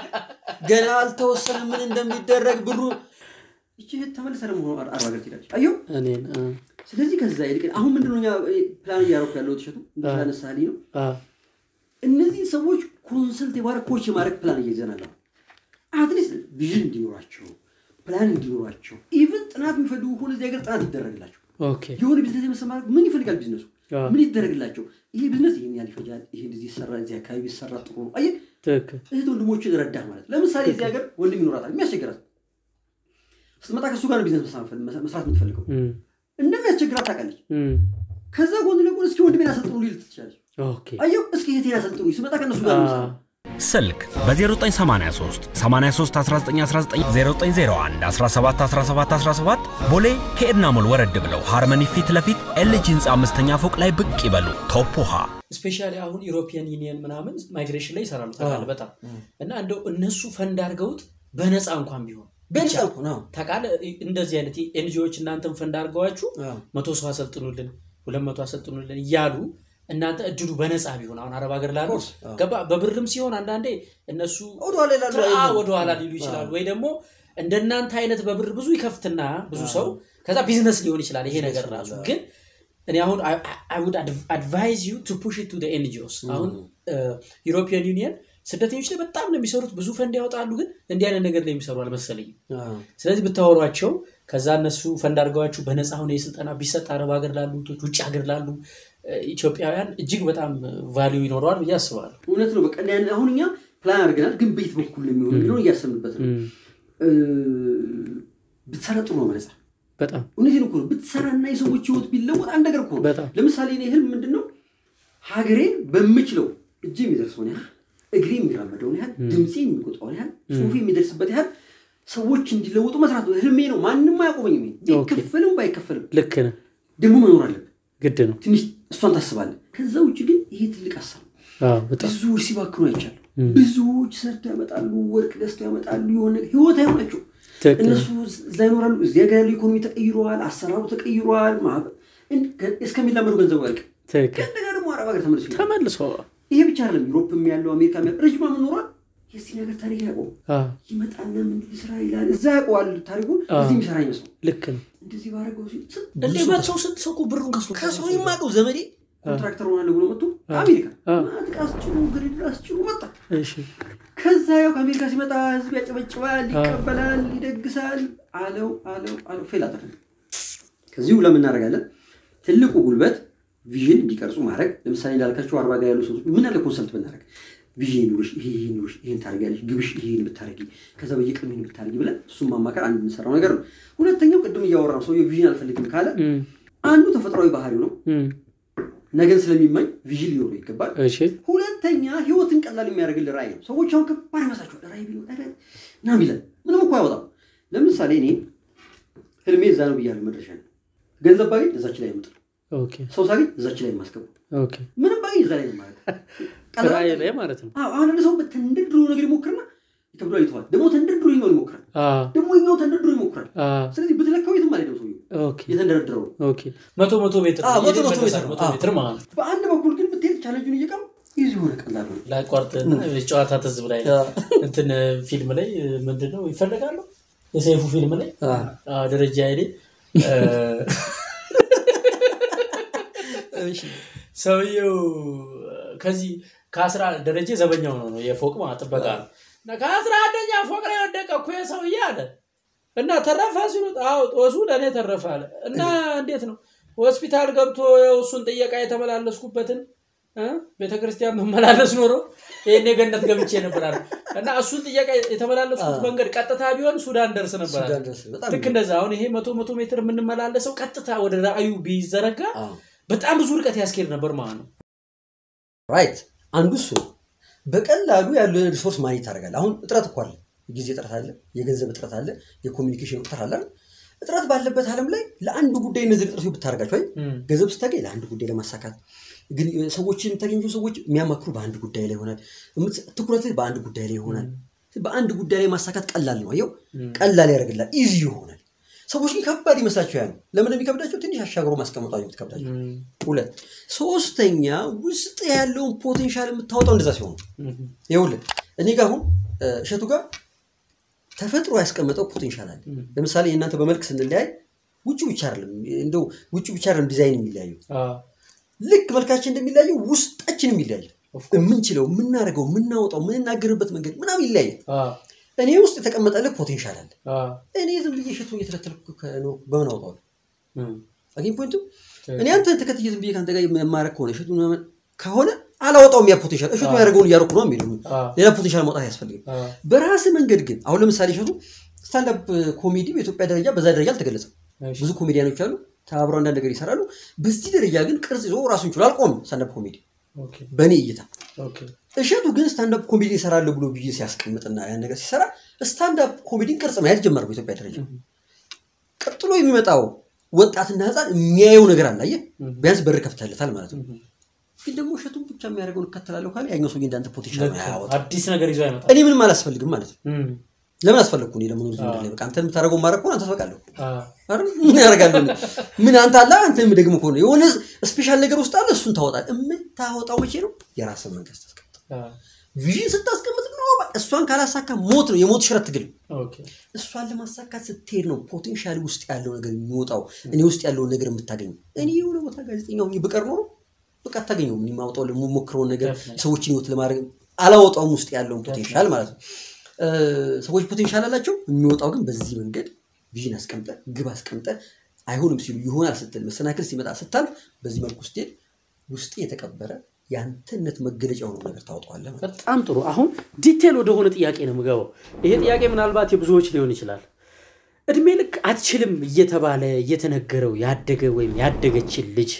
ገና አልተወሰነ ምን እንደሚደረግ ብሩ ይቺ እህት ተመልሳ ደግሞ አርባ ሀገር ትሄዳለች። አየሁ እኔን አ ስለዚህ ከዛ ይልቅ አሁን ምንድነው እኛ ፕላን እያደረኩ ያለው ትሸቱ እንዳነሳልኝ ነው። አ እነዚህ ሰዎች ኮንሰልት የማድረግ ኮች የማድረግ ፕላን እየይዘናል። አትሊስት ቪዥን እንዲኖራቸው ፕላን እንዲኖራቸው ኢቭን ጥናት የሚፈልጉ ከሆነ እዚህ ሀገር ጥናት ይደረግላቸው። ኦኬ የሆነ ቢዝነስ የመሰማራት ምን ይፈልጋል ቢዝነሱ አዎ። ምን ይደረግላቸው? ይሄ ቢዝነስ ይህን ያህል ይፈጃል፣ ይሄ እንደዚህ ይሰራ፣ እዚህ አካባቢ ይሰራ ጥሩ ነው። አየህ ትክክል እህት ወንድሞችን ረዳህ ማለት ለምሳሌ እዚህ ሀገር ወንድም ይኖራታል የሚያስቸግራት ስትመጣ ከእሱ ጋር ነው ቢዝነስ መስራት የምትፈልገው እም፣ እንደሚያስቸግራት ታውቃለች። እም፣ ከዛ ጎን ለጎን እስኪ ወንድሜን አሰልጥኑ ሊል ትችላለች። ኦኬ አየሁ እስኪ እህቴን አሰልጥኑ ስመጣ ከእነሱ ጋር ነው የምሰራው። ስልክ በ0983 83 1919 0901 17 17 17 ቦሌ ከኤድና ሞል ወረድ ብለው ሃርመኒ ፊት ለፊት ኤልጂ ህንፃ አምስተኛ ፎቅ ላይ ብቅ ይበሉ። ቶፕ ውሃ ስፔሻሊ አሁን ኢሮፒያን ዩኒየን ምናምን ማይግሬሽን ላይ ይሰራሉ ታውቃለህ በጣም እና እንደው እነሱ ፈንድ አድርገውት በነፃ እንኳን ቢሆን በነፃ እኮ ነው። ታውቃለህ እንደዚህ አይነት ኤንጂኦዎች እናንተን ፈንድ አድርገዋችሁ አዎ። መቶ ሰው አሰልጥኑልን ሁለት መቶ አሰልጥኑልን እያሉ እናንተ እድሉ በነፃ ቢሆን አሁን አረብ ሀገር ላሉ course፣ አዎ። ገባ በብርም ሲሆን አንዳንዴ እነሱ ወደኋላ ይላሉ፣ ትራ- አይሉም። ወደኋላ ሊሉ ይችላሉ ወይ ደግሞ እንደናንተ አይነት በብር ብዙ ይከፍትና ብዙ ሰው ከዛ ቢዝነስ ሊሆን ይችላል ይሄ ነገር ራሱ ግን እኔ አሁን አይ ውድ አድቫይዝ ዩ ቱ ፑሽ ቱ ኤንጂኦስ አሁን ዩሮፒያን ዩኒየን ስደተኞች ላይ በጣም ነው የሚሰሩት ብዙ ፈንድ ያወጣሉ ግን እንዲህ አይነት ነገር ላይ የሚሰሩ አልመሰለኝም አዎ። ስለዚህ ብታወሯቸው ከዛ እነሱ ፈንድ አድርገዋችሁ በነፃ ሆነ የስልጠና ቢሰጥ አረብ ሀገር ላሉ እህቶች፣ ውጭ ሀገር ላሉ እ፣ ኢትዮጵያውያን እጅግ በጣም ቫሊዩ ይኖረዋል ብዬ አስባለሁ እውነት ነው። በቃ ያን- አሁን እኛ ፕላን አድርገናል፣ ግን በየት በኩል ነው የሚሆነው የሚለውን እያሰብንበት ነው። እ፣ ብትሰራ ጥሩ ነው መነጻ በጣም እውነቴን እኮ ነው። ብትሰራና የሰዎች ህይወት ቢለወጥ አንድ ነገር እኮ ነው። በጣም ለምሳሌ እኔ ህልም ምንድን ነው ሀገሬን በምችለው እጅ የሚደርሰውን ያህል እግሬ የሚራመደውን ያህል ድምፄ የሚቆጣውን ያህል ጽሁፌ የሚደርስበት ያህል ሰዎች እንዲለወጡ መስራት ነው ህልሜ ነው። ማንም አያቆመኝም። ይሄ ኦኬ። ቢከፈልም ባይከፈልም ልክ ነህ ደግሞ መኖር አለብን። ግድ ነው ትንሽ እሷን ታስባለህ። ከዛ ውጭ ግን ይሄ ትልቅ ሀሳብ ነው። አዎ በጣም ብዙዎች ሲባክኑ አይቻለሁ። ብዙዎች ሰርተው ያመጣሉ፣ ወርቅ ገዝተው ያመጣሉ። የሆነ ህይወት አይሆናቸው ትክክል እነሱ እዛ ይኖራሉ። እዚህ ሀገር ያለው ኢኮኖሚ ተቀይሯል፣ አሰራሩ ተቀይሯል። ማህበ- እን- ከ- እስከሚላመዱ ገንዘቡ ያልቅ። ትክክል ከእንደገና ደግሞ አረብ ሀገር ተመልሶ ይመጣል። ተመልሶ ይሄ ብቻ አይደለም። ዩሮፕም ያለው አሜሪካም ያለው ረጅም ዓመት ኖሯል። የዚህ ነገር ታሪክ ያውቀው አ፣ ይመጣና ምን ስራ ይላል። እዛ ያውቀዋል ታሪኩን አ። እዚህ የሚሰራ አይመስለው ልክ ነው እንደዚህ ባረገው ሲል ስንት እንዴ ብዙ ሰው መጥተው ስንት ሰው እኮ ብሩን ከሱ ከሰው የማውቀው ዘመዴ ኮንትራክተር ሆናለሁ ብሎ መጥቶ አሜሪካ አ። ማጥቃ አስጭሩ ግሪድ አስጭሩ መጣ። እሺ ከዛ ያው ከአሜሪካ ሲመጣ ህዝብ ያጨበጭባል፣ ይቀበላል፣ ይደግሳል። አለው አለው አለው ፌል አደረገ። ከዚሁ ለምን እናደርጋለን? ትልቁ ጉልበት ቪዥን እንዲቀርጹ ማድረግ። ለምሳሌ እንዳልካቸው አርባ ጋር ያሉ ሰዎች ምን አለ ኮንሰልት ብናደርግ ቪዥን ኑሮሽ ይሄ ይሄ ኑሮሽ ይሄን ታደርጊያለሽ፣ ግብሽ ይሄን ብታደርጊ፣ ከዛ በየቀኑ ይሄን ብታደርጊ ብለን እሱን ማማከር አንድ የምንሰራው ነገር ነው። ሁለተኛው ቅድም እያወራ ነው ሰውየው ቪዥን አልፈልግም ካለ እም፣ አንዱ ተፈጥሯዊ ባህሪው ነው። እም፣ ነገን ስለሚመኝ ቪዥን ሊኖረው ይገባል። እሺ ሁለተኛ ህይወትን ቀላል የሚያደርግልህ ራዕይ ነው። ሰዎች አሁን ከባድ ይመስላችኋል። ራዕይ ቢኖር ኧረ ና ሚለን ምንም እኮ አይወጣም። ለምሳሌ እኔ ህልሜ እዛ ነው ብያለሁ፣ መድረሻ ነው። ገንዘብ ባገኝ እዛች ላይ የምጥለው፣ ኦኬ ሰው ሳገኝ እዛች ላይ የማስገቡ፣ ኦኬ ምንም ባገኝ እዛ ላይ ነው ማለት ቀላል ራእይ ላይ ማለት ነው አዎ፣ አሁን አንድ ሰው ተንደርድሮ ነገር ይሞክርና ይከብደዋል፣ ይተዋል። ደግሞ ተንደርድሮ ይኛው ይሞክራል፣ አ፣ ደግሞ ይኛው ተንደርድሮ ይሞክራል። አ፣ ስለዚህ ብትለካው የትም አልሄደም ሰውዬው ኦኬ የተንደረድረው ነው። ኦኬ መቶ መቶ ሜትር አዎ፣ መቶ የት መቶ ይመለሳል? ሜትር ነው። መቶ አዎ። ሜትር ማለት ነው በአንድ በኩል ግን ብትሄድ ቻለንጁን እየቀሩ ይህ የሆነ ቀላል ነው። ላቋርጥና ጨዋታ ትዝብ ላይ እንትን ፊልም ላይ ምንድን ነው ይፈልጋሉ የሰይፉ ፊልም ላይ አዎ፣ ደረጃ ኃይሌ እ፣ ሰውየው ከዚህ ከአስራ ደረጀ ዘበኛው ነው ነው የፎቅ ማለት ጥበቃ ነው እና ከአስራ አንደኛ ፎቅ ላይ ወደቀ እኮ የሰውዬ አለ እና ተረፈ ሲሉት አዎ ጦሱ ለእኔ ተረፈ አለ እና እንዴት ነው ሆስፒታል ገብቶ ያው እሱን ጥየቃ የተመላለስኩበትን እ ቤተክርስቲያን መመላለስ ኖሮ ይህን የገነት ገብቼ ነበር አለ እና እሱን ጥየቃ የተመላለስኩት መንገድ ቀጥታ ቢሆን ሱዳን ደርስ ነበር አለ። ሱዳን ደርስ በጣም ልክ እንደዛ አሁን ይሄ መቶ መቶ ሜትር የምንመላለሰው ቀጥታ ወደ ራእዩ ቢዘረጋ አዎ። በጣም ብዙ ርቀት ያስኬድ ነበር ማለት ነው ራይት አንዱ እሱ ነው። በቀላሉ ያለው ሪሶርስ ማኔጅ ታደርጋለህ። አሁን እጥረት እኮ አለ፣ የጊዜ እጥረት አለ፣ የገንዘብ እጥረት አለ፣ የኮሚኒኬሽን እጥረት አለ። አይደል? እጥረት ባለበት ዓለም ላይ ለአንድ ጉዳይ እነዚህ እጥረቶች ብታደርጋቸው አይ እም፣ ገንዘብ ስታገኝ ለአንድ ጉዳይ ለማሳካት ግን ሰዎችን የምታገኘው ሰዎች የሚያማክሩ በአንድ ጉዳይ ላይ ይሆናል። የምት- ትኩረት በአንድ ጉዳይ ላይ ይሆናል። በአንድ ጉዳይ ላይ ማሳካት ቀላል ነው። አየው ቀላል ያደርግላል፣ ኢዚ ይሆናል። ሰዎች ግን ከባድ ይመስላቸው ያ ነው። ለምን የሚከብዳቸው? ትንሽ አሻግሮ ማስቀመጧ የምትከብዳቸው። እም፣ ሁለት ሶስተኛ ውስጥ ያለውን ፖቴንሻል የምታወጣው እንደዛ ሲሆን እም፣ ይኸውልህ እኔ ጋር አሁን እ፣ እሸቱ ጋር ተፈጥሮ ያስቀመጠው ፖቴንሻል አለ። ለምሳሌ እናንተ በመልክ ስንለያይ ውጭ ብቻ አይደለም እንደው ውጭ ብቻ አይደለም ዲዛይን የሚለያዩ አ፣ ልክ መልካችን እንደሚለያየው ውስጣችንም ይለያል። የምንችለው የምናደርገው የምናወጣው የምንናገርበት መንገድ ምናምን ይለያል። አ፣ እኔ ውስጥ የተቀመጠልህ ፖቴንሻል አለ። አ፣ እኔ ዝም ብዬ እሸቱን እየተከተልኩ ከኖርኩ በምን አውጣዋለሁ? እም፣ አገኝ ፖይንቱ እኔ አንተን ተከትዬ ዝም ብዬ ከአንተ ጋር የማረግ ከሆነ እሸቱን ምናምን ከሆነ አላወጣውም። ያ ፖቴንሻል እሸቱ ያደረገውን እያደረኩ ነው የሚሉ አ፣ ሌላ ፖቴንሻል ማውጣት አያስፈልግም። አ፣ በራስ መንገድ ግን አሁን ለምሳሌ እሸቱ ስታንዳፕ ኮሜዲ በኢትዮጵያ ደረጃ በዛ ደረጃ አልተገለጸም። እሺ፣ ብዙ ኮሜዲያኖች አሉ ተባብረው አንዳንድ ነገር ይሰራሉ። በዚህ ደረጃ ግን ቅርጽ ይዞ ራሱን ችሎ አልቆምም ስታንዳፕ ኮሜዲ ኦኬ፣ በእኔ እይታ። ኦኬ፣ እሸቱ ግን ስታንዳፕ ኮሜዲ ይሰራለሁ ብሎ ብዬ ሲያስቀምጥና ያን ነገር ሲሰራ ስታንዳፕ ኮሜዲን ቅርጽ ማየት ጀመረ በኢትዮጵያ ደረጃ። ቀጥሎ የሚመጣው ወጣትና ህፃን የሚያየው ነገር አለ። አየህ ቢያንስ በር ከፍተህለታል ማለት ነው። ግን ደግሞ እሸቱን ብቻ የሚያደርገውን እከተላለሁ ካለ ያኛው ሰውዬ እንዳንተ ፖቴንሻል ልክ ነው። አያወጣ። አዲስ ነገር ይዞ አይመጣም እኔ ምንም አላስፈልግም ማለት ነው። እም፣ ለምን አስፈለግኩ እኔ ለመኖር ዝም ብለህ በቃ አንተ የምታደርገው ማድረግ ከሆነ አንተ ትበቃለሁ አ፣ አይደል? ምን ያደርጋለሁ እኔ? ምን አንተ አለ አንተ ደግሞ ከሆነ የሆነ ስፔሻል ነገር ውስጥ አለ እሱን ታወጣለህ። የምታወጣው መቼ ነው? የራስን መንግስት ታስቀምጥ። አ፣ ቪዥን ስታስቀምጥ ነው በቃ እሷን ካላሳካ ሞት ነው፣ የሞት ሽረት ትግል። ኦኬ፣ እሷን ለማሳካት ስትሄድ ነው ፖቴንሻል ውስጥ ያለው ነገር የሚወጣው፣ እኔ ውስጥ ያለውን ነገር የምታገኘው። እኔ የሆነ ቦታ ጋዜጠኛ ሆኜ ብቀር ኖሮ በቃ አታገኘውም። እኔ ማውጣው የምሞክረውን ነገር Definitely. ሰዎችን ህይወት ለማድረግ አላወጣውም፣ ውስጥ ያለውን ፖቴንሻል ማለት ነው። እ፣ ሰዎች ፖቴንሻል አላቸው፣ የሚወጣው ግን በዚህ መንገድ ቪዥን አስቀምጠ ግብ አስቀምጠ አይሆንም ሲሉ ይሆናል ስትል መሰናክል ሲመጣ ስታልፍ በዚህ መልኩ ስትሄድ ውስጥ የተቀበረ የአንተነት መገለጫ የሆነው ነገር ታወጣዋለህ ማለት ነው። በጣም ጥሩ አሁን ዲቴል ወደሆነ ጥያቄ ነው የምገባው ይሄ ጥያቄ ምናልባት የብዙዎች ሊሆን ይችላል እድሜ ልክ አትችልም እየተባለ እየተነገረው ያደገ ወይም ያደገችን ልጅ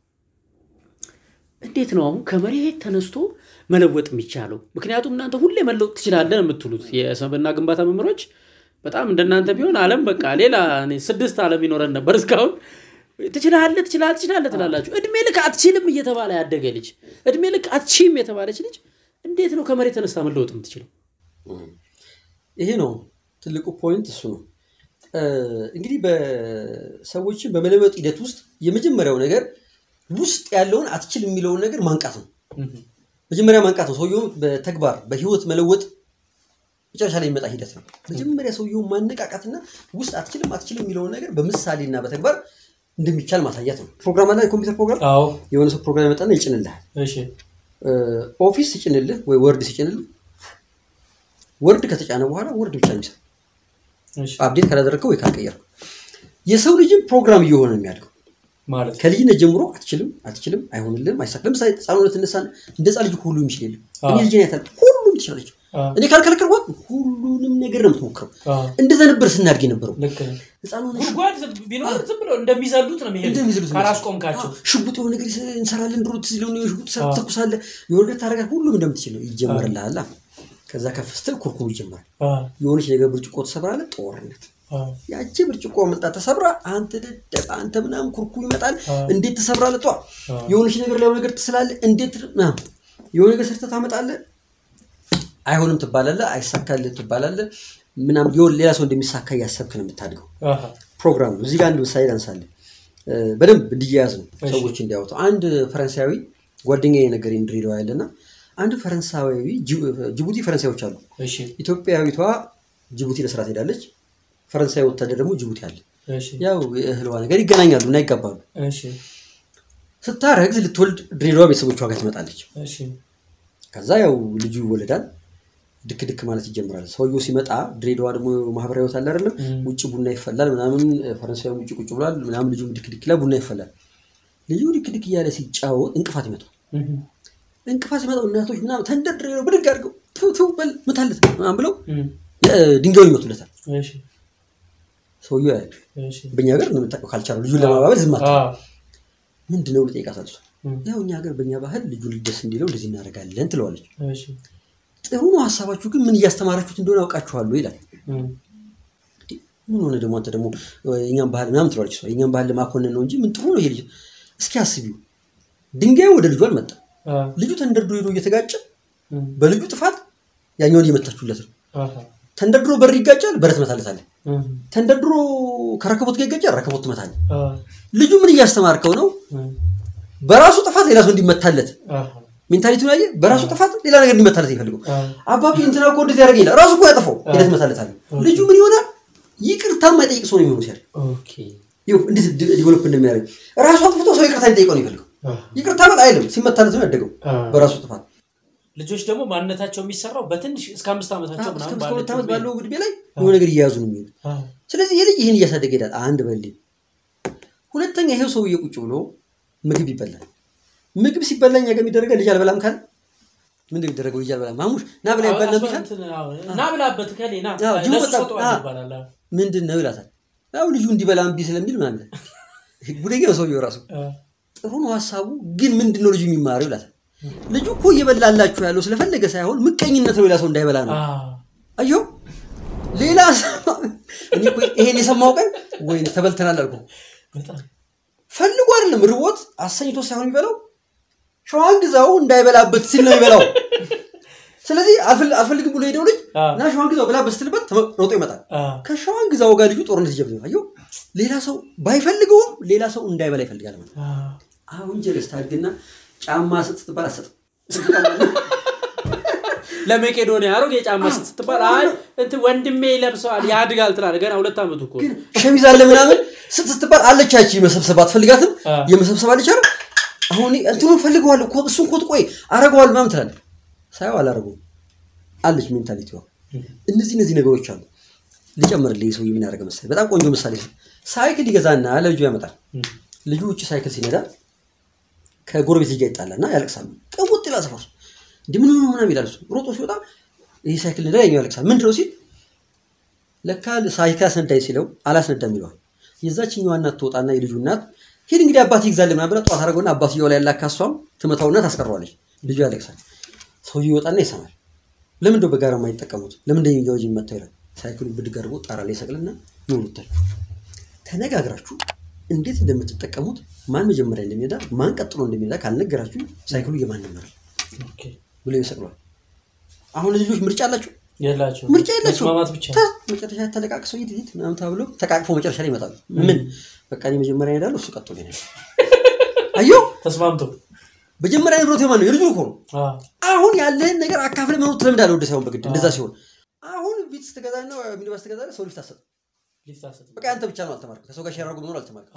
እንዴት ነው አሁን ከመሬት ተነስቶ መለወጥ የሚቻለው ምክንያቱም እናንተ ሁሌ መለወጥ ትችላለን የምትሉት የሰብና ግንባታ መምህሮች በጣም እንደናንተ ቢሆን አለም በቃ ሌላ እኔ ስድስት አለም ይኖረን ነበር እስካሁን ትችላለህ ትችላለህ ትችላለህ ትላላችሁ እድሜ ልክ አትችልም እየተባለ ያደገ ልጅ እድሜ ልክ አትችም የተባለች ልጅ እንዴት ነው ከመሬት ተነስታ መለወጥ የምትችለው ይሄ ነው ትልቁ ፖይንት እሱ ነው እ፣ እንግዲህ በሰዎችን በመለወጥ ሂደት ውስጥ የመጀመሪያው ነገር ውስጥ ያለውን አትችል የሚለውን ነገር ማንቃት ነው መጀመሪያ ማንቃት ነው ሰውየውን በተግባር በህይወት መለወጥ መጨረሻ ላይ የሚመጣ ሂደት ነው። መጀመሪያ ሰውየውን ማነቃቃትና ውስጥ አትችልም አትችልም የሚለውን ነገር በምሳሌና በተግባር እንደሚቻል ማሳየት ነው። ፕሮግራም አለ፣ የኮምፒውተር ፕሮግራም አዎ የሆነ ሰው ፕሮግራም ያመጣና ይጭንልሃል። እሺ ኦፊስ ሲጭንልህ ወይ ወርድ ሲጭንልህ ወርድ ከተጫነ በኋላ ወርድ ብቻ ነው የሚሰራው። እሺ አፕዴት ካላደረግከው ወይ ካልቀየርከው የሰው ልጅም ፕሮግራም እየሆነ ነው የሚያድገው። ማለት ከልጅነት ጀምሮ አትችልም አትችልም አይሆንልም አይሳካ ለምሳሌ ህፃኑነት ትነሳ እንደ ህፃን ልጅ ሁሉ የሚችል የለም አዎ። እኔ ልጅ ያታል ሁሉም ትችላለች አዎ። እኔ ካልከለከልኳት ሁሉንም ነገር ነው የምትሞክረው አዎ እንደዛ ነበር ስናድግ የነበረው ልክ ነው። ህፃኑ ሆነ ጉድጓድ ቢኖር ዝም ብለው እንደሚዘሉት ነው የሚሄዱት እንደሚዝሉት ካላስቆምካቸው። ሽጉጥ የሆነ ነገር እንሰራለን ድሮ ትዝ ይለውን ሽጉጥ አዎ። ተኩሳለህ የሆነ ነገር ታደርጋለህ ሁሉም እንደምትችል ነው ይጀመርልሃል ከዛ ከፍ ስትል ኩርኩም ይጀመራል አዎ የሆነች ነገር ብርጭቆ ተሰብራለህ ጦርነት አዎ ያቺ ብርጭቆ መልጣ ተሰብራ አንተ ደደብ አንተ ምናምን ኩርኩም ይመጣል አዎ። እንዴት ተሰብራለህ ጧ አዎ። የሆነች ነገር ላይ የሆነ ነገር ትስላለህ እንዴት ምናምን የሆነ ነገር ሰርተህ ታመጣለህ አይሆንም ትባላለህ አይሳካልህ ትባላለህ ምናምን የሆነ ሌላ ሰው እንደሚሳካ እያሰብክ ነው የምታድገው አሃ ፕሮግራም ነው። እዚህ ጋር አንድ ምሳሌ ላንሳለን እ፣ በደንብ እንዲያያዝ ነው እሺ። ሰዎች እንዲያወጡ። አንድ ፈረንሳዊ ጓደኛዬ ነገረኝ ድሬዳዋ ያለና አንድ ፈረንሳዊ ጅቡ- ጅቡቲ ፈረንሳዮች አሉ። እሺ ኢትዮጵያዊቷ ጅቡቲ ለስራ ትሄዳለች። ፈረንሳዊ ወታደር ደግሞ ጅቡቲ አለ። እሺ ያው የእህልዋ ነገር ይገናኛሉ እና ይጋባሉ። እሺ ስታረግዝ ልትወልድ ድሬዳዋ ቤተሰቦቿ ጋር ትመጣለች። እሺ ከዛ ያው ልጁ ይወለዳል። ድክ ድክ ማለት ይጀምራል። ሰውየው ሲመጣ ድሬዳዋ ደግሞ ማህበራዊ ህይወት አለ አይደለም? እም። ውጭ ቡና ይፈላል ምናምን፣ ፈረንሳዊ ውጭ ቁጭ ብሏል ምናምን፣ ልጁም ድክ ድክ ይላል፣ ቡና ይፈላል። ልጁ ድክ ድክ እያለ ሲጫወት እንቅፋት ይመጣል። እህ እንቅፋት ሲመጣው እናቶች ምናምን ተንደርድረው ብድግ አድርገው ቱ ቱ በል ምታለት ምናምን ብለው እም የ- ድንጋዩን ይመቱለታል። እሺ ሰውየው ያያል። እሺ በእኛ ሀገር እንደምታውቀው ካልቻሉ ልጁን ለማባበል ዝም አትበል። አዎ ምንድን ነው ብሎ ይጠይቃታል እሷ። እም ያው እኛ ሀገር በእኛ ባህል ልጁን ደስ እንዲለው እንደዚህ እናደርጋለን ትለዋለች። እሺ ጥሩ ነው ሀሳባችሁ፣ ግን ምን እያስተማራችሁት እንደሆነ አውቃችኋለሁ ይላል። እም ምን ሆነ ደግሞ አንተ ደግሞ የኛን ባህል ምናምን ትለዋለች እሷ። የኛን ባህል ለማኮነን ነው እንጂ ምን ጥሩ ነው ይሄ ልጅ። እስኪ አስቢው፣ ድንጋዩ ወደ ልጁ አልመጣም። አዎ ልጁ ተንደርድሮ ሄዶ እየተጋጨ እም በልጁ ጥፋት ያኛውን እየመታችሁለት ነው። አሃ ተንደርድሮ በር ይጋጫል፣ በር ትመታለታለህ። እም ተንደርድሮ ከረከቦት ጋር ይጋጫል፣ ረከቦት ትመታለህ። አዎ ልጁ ምን እያስተማርከው ነው? እም በራሱ ጥፋት ሌላ ሰው እንዲመታለት አሃ ሜንታሊቲውን አየህ። በራሱ ጥፋት ሌላ ነገር እንዲመታለት ይፈልገው። አዎ አባቢ እንትና እኮ እንደዚህ ያደረገ ይላል። ራሱ እኮ ያጠፋው ሄደህ ትመታለታለህ። ልጁ ምን ይሆናል? ይቅርታ የማይጠይቅ ሰው ነው የሚሆነው ሲያል ኦኬ ይኸው እንዴት ዲ- ዲቨሎፕ እንደሚያደርግ ራሱ አጥፍቶ ሰው ይቅርታ እንዲጠይቀው ነው የሚፈልገው። አዎ ይቅርታ በል አይልም። ሲመታለት ነው ያደገው አዎ። በራሱ ጥፋት። ልጆች ደግሞ ማንነታቸው የሚሰራው በትንሽ እስከ አምስት ዓመታቸው እስከ ምናምን ሁለት ዓመት ባለችው ባለው ዕድሜ ላይ የሆነ ነገር እየያዙ ነው የሚሄዱ። አዎ ስለዚህ ይህ ልጅ ይህን እያሳደገ ይሄዳል። አንድ በል ሁለተኛ፣ ይሄው ሰውዬ ቁጭ ብሎ ምግብ ይበላል። ምግብ ሲበላ እኛ ጋር የሚደረገ ልጅ አልበላም ካለ ምንድን ነው የሚደረገው? ልጅ አልበላም ማሙሽ ና ብላ ይባል ነበር ካለ እንትን አዎ፣ ና ብላበት ከሌ ና አዎ፣ ጅቡ ለሱ በጣም- ሰጠዋል አዎ። ይባላል አዎ። ምንድን ነው ይላታል። ያው ልጁ እንዲበላ እምቢ ስለሚል ምናምን ጉደኛ ነው ሰውዬው ራሱ አዎ ጥሩ ነው ሀሳቡ፣ ግን ምንድን ነው ልጁ የሚማረው ይላታል። ልጁ እኮ እየበላላችሁ ያለው ስለፈለገ ሳይሆን ምቀኝነት ነው፣ ሌላ ሰው እንዳይበላ ነው። አዎ አየሁ ሌላ ሰው እኔ እኮ ይሄን የሰማው ቀን ወይ ተበልተናል አልኩ። በጣም ፈልጎ አይደለም ርቦት አሰኝቶ ሳይሆን የሚበላው ሸዋን ግዛው እንዳይበላበት ሲል ነው የሚበላው። ስለዚህ አልፈል- አልፈልግም ብሎ ሄደው ልጅ አዎ። እና ሸዋን ግዛው ብላበት ስትልበት ተመ- ሮጦ ይመጣል። አዎ ከሸዋን ግዛው ጋር ልጁ ጦርነት ይጀምራል። አየሁ ሌላ ሰው ባይፈልገውም ሌላ ሰው እንዳይበላ ይፈልጋል ማለት ነው። አዎ አሁን ጀለስ ታድግና ጫማ ስጥ ስትባል አትሰጥም። ለመቄዶንያ አሮጌ ጫማ ስትባል አይ እንትን ወንድሜ ይለብሰዋል ያድጋል ትላለህ። ገና ሁለት ዓመቱ እኮ ግን ሸሚዝ አለ ምናምን ስጥ ስትባል አለች ያቺ መሰብሰብ አትፈልጋትም። አዎ። የመሰብሰብ አለች አይደል? አሁን እኔ እንትኑ ፈልገዋለሁ ኮት እሱን ኮት ቆይ አረገዋል ምናምን ትላለህ። ሳየው አላረገውም አለች ሜንታሊቲዋ። እነዚህ እነዚህ ነገሮች አሉ። ልጨምርልህ ሰውዬ ምን ያደረገ መሰለህ? በጣም ቆንጆ ምሳሌ ነው። ሳይክል ይገዛና ለልጁ ያመጣል። ልጁ ውጭ ሳይክል ሲነዳ ከጎረቤት ልጅ ጋር ይጣላና ያለቅሳሉ። ቅውጥ ይላል ሰፈር ውስጥ እንዲህ ምን ሆኖ ምናምን ይላል እሱ። ሮጦ ሲወጣ ይህ ሳይክል ነዳ፣ ያኛው ያለቅሳል። ምንድን ነው ሲል ለካ ሳይክል አስነዳኝ ሲለው አላስነዳም ይለዋል። የዛችኛዋ እናት ትወጣና የልጁ እናት ሂድ እንግዲህ አባት ይግዛል ምናምን ብላ ጠዋት አደረገውና አባትየው ላይ ያላካ እሷም ትመታውና ታስቀረዋለች። ልጁ ያለቅሳል። ሰውዬው ይወጣና ይሰማል። ለምን እንደው በጋራ የማይጠቀሙት ለምን እንደሚገው ልጅ መታው ይላል። ሳይክሉን ብድግ አድርጎ ጣራ ላይ ይሰቅልና ነው ሁለታችሁ ተነጋግራችሁ እንዴት እንደምትጠቀሙት ማን መጀመሪያ እንደሚነዳ ማን ቀጥሎ እንደሚነዳ ካልነገራችሁ ሳይክሉ የማን ይመራል ኦኬ ብሎ ይሰቅሏል። አሁን ልጆች ምርጫ አላቸው የላቸው ምርጫ የላቸው መስማማት ብቻ ተ- መጨረሻ ተለቃቅሰው ሂድ ሂድ ምናምን ተብሎ ተቃቅፎ መጨረሻ ላይ ይመጣሉ። ምን በቃ እኔ መጀመሪያ እሄዳለሁ እሱ ቀጥሎ ይሄዳል። አየሁ ተስማምቶ መጀመሪያ ንብረት የማን ነው? የልጁ እኮ ነው። አዎ አሁን ያለህን ነገር አካፍለ መኖር ትለምዳለህ። ወደ ሳይሆን በግድ እንደዛ ሲሆን አሁን ቢትስ ትገዛና ሚኒባስ ትገዛና ሰው ሊፍት አትሰጥም። ሊፍት አትሰጥም። በቃ አንተ ብቻ ነው አልተማርክም። ከሰው ጋር ሼር አድርጎ መኖር አልተማርክም።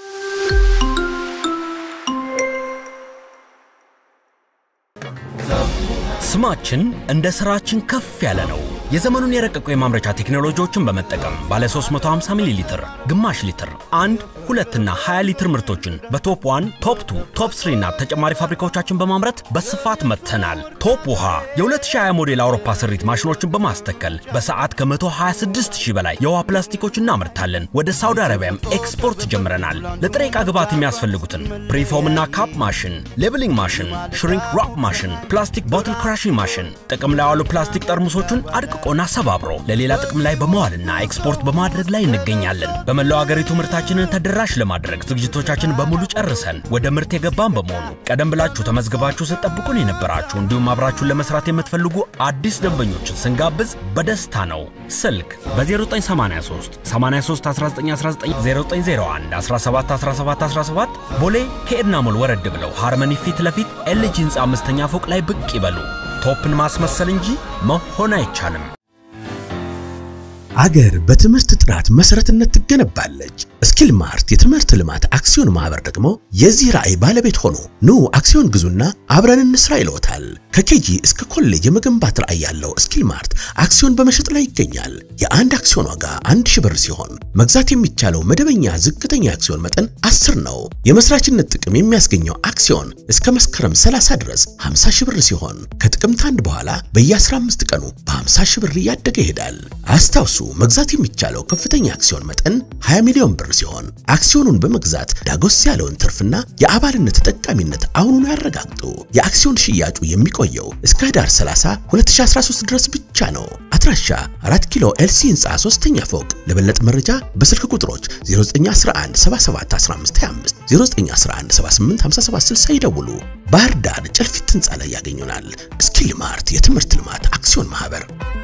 ስማችን እንደ ስራችን ከፍ ያለ ነው። የዘመኑን የረቀቁ የማምረቻ ቴክኖሎጂዎችን በመጠቀም ባለ 350 ሚሊ ሊትር፣ ግማሽ ሊትር፣ አንድ ሁለትና 20 ሊትር ምርቶችን በቶፕ 1፣ ቶፕ 2፣ ቶፕ 3 እና ተጨማሪ ፋብሪካዎቻችን በማምረት በስፋት መጥተናል። ቶፕ ውሃ የ2020 ሞዴል አውሮፓ ስሪት ማሽኖችን በማስተከል በሰዓት ከ126 ሺህ በላይ የውሃ ፕላስቲኮች እናመርታለን። ወደ ሳውዲ አረቢያም ኤክስፖርት ጀምረናል። ለጥሬ ዕቃ ግብዓት የሚያስፈልጉትን ፕሪፎም እና ካፕ ማሽን፣ ሌብሊንግ ማሽን፣ ሽሪንክ ራፕ ማሽን፣ ፕላስቲክ ቦትል ክራሽንግ ማሽን፣ ጥቅም ላይ ያሉ ፕላስቲክ ጠርሙሶችን አድቅቆና ሰባብሮ ለሌላ ጥቅም ላይ በመዋልና ኤክስፖርት በማድረግ ላይ እንገኛለን። በመላው አገሪቱ ምርታችንን ተደራሽ ለማድረግ ዝግጅቶቻችን በሙሉ ጨርሰን ወደ ምርት የገባን በመሆኑ ቀደም ብላችሁ ተመዝግባችሁ ስትጠብቁን የነበራችሁ እንዲሁም አብራችሁን ለመስራት የምትፈልጉ አዲስ ደንበኞችን ስንጋብዝ በደስታ ነው። ስልክ በ0983 83 1919 0901 17 17 17 ቦሌ ከኤድና ሞል ወረድ ብለው ሃርመኒ ፊት ለፊት ኤልጂ ህንፃ አምስተኛ ፎቅ ላይ ብቅ ይበሉ። ቶፕን ማስመሰል እንጂ መሆን አይቻልም። አገር በትምህርት ጥራት መሰረትነት ትገነባለች። ስኪል ማርት የትምህርት ልማት አክሲዮን ማህበር ደግሞ የዚህ ራዕይ ባለቤት ሆኖ ኑ አክሲዮን ግዙና አብረን እንስራ ይለውታል። ከኬጂ እስከ ኮሌጅ የመገንባት ራዕይ ያለው ስኪል ማርት አክሲዮን በመሸጥ ላይ ይገኛል። የአንድ አክሲዮን ዋጋ አንድ ሺህ ብር ሲሆን መግዛት የሚቻለው መደበኛ ዝቅተኛ አክሲዮን መጠን 10 ነው። የመስራችነት ጥቅም የሚያስገኘው አክሲዮን እስከ መስከረም 30 ድረስ 50 ሺህ ብር ሲሆን ከጥቅምት አንድ በኋላ በየ15 ቀኑ በ50 ሺህ ብር እያደገ ይሄዳል። አስታውሱ መግዛት የሚቻለው ከፍተኛ አክሲዮን መጠን 20 ሚሊዮን ብር ሲሆን አክሲዮኑን በመግዛት ዳጎስ ያለውን ትርፍና የአባልነት ተጠቃሚነት አሁኑን ያረጋግጡ። የአክሲዮን ሽያጩ የሚቆየው እስከ ህዳር 30 2013 ድረስ ብቻ ነው። አድራሻ 4 ኪሎ ኤልሲ ህንፃ 3ኛ ፎቅ። ለበለጠ መረጃ በስልክ ቁጥሮች 0911771525 0911785760 ይደውሉ። ባህር ዳር ጨልፊት ህንፃ ላይ ያገኙናል። ስኪል ማርት የትምህርት ልማት አክሲዮን ማህበር